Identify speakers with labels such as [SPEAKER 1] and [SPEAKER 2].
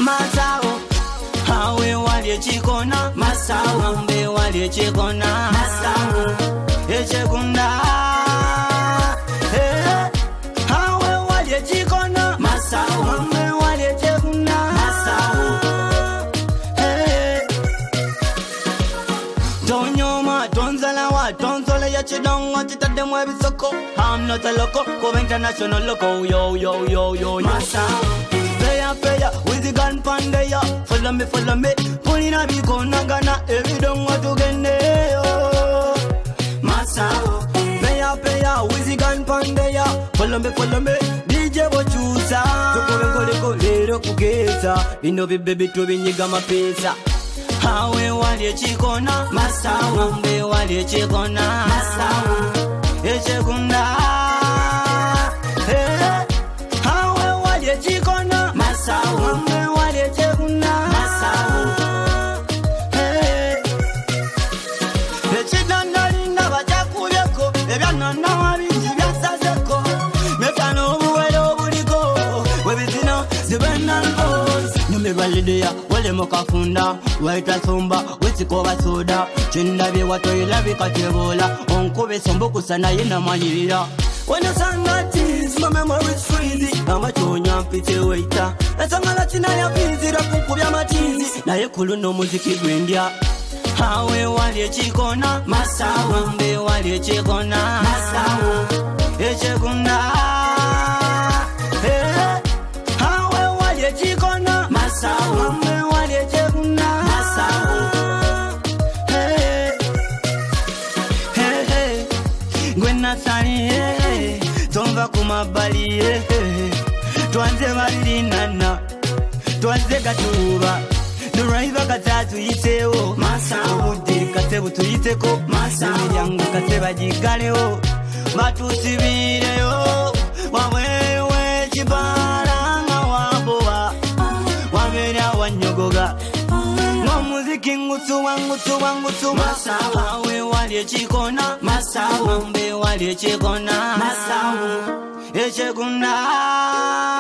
[SPEAKER 1] masawo awe wali ekikona masawo mbe wali ekikona masawo ekigunda Eh, awe wali ekikona masawo mbe wali ekigunda masawo Eh, tonyoma tonzalawa tonzole ya chidongo chitaddemu ebisoko I'm not a loco kuba international loco yo yo yo yo masawo Peya peya with the gun pandeya follow me follow me pulina bikonagana ebidongo tugendeyo masawo peya peya with the gun pandeya follow me follow me DJ bochusa tukube nkoleko leero kugeza bino bibbe bitu binyiga mapesa awe wali ekikona masawo mbe wali ekikona masawo ekigunda Eh, awe wali ekikona masawo mbe wali ekigunda masawo Eh, ekidondolinda bajakubyeko ebyananawa bingi byasazeko mefano obuwere obuliko webizino zibenalbos nyumirwa lidiya walemo kafunda waitasumba wesikoba soda kindabye watoyilabika tebola onkuba esombukusa naye namanyirira When the sun got tears, my memory is freezing. amachonya mpite waita esangala kinaya pinzira kunkubya matizi naye kuluno omuziki gwendya awe wali ekikona masawo mbe wali ekikona masawo ekigunda Eh, awe wali ekikona masawo mbe wali ekigunda masawo Eh, eh, eh, gwe nasani eh, tonva ku mabbali eh, eh, twanze balirinana twanze gatuuba nolwaiva katatuyiseewo obudde kase butuyiteko emiryango kase bagigalewo batusibireyo wabweyo wekibala nga wambowa wabeera wanyogoga ng'omuziki ngusuwa ngusuwa ngusuwa awe wali ekikona masawo mbe wali ekikona masawo ekigunda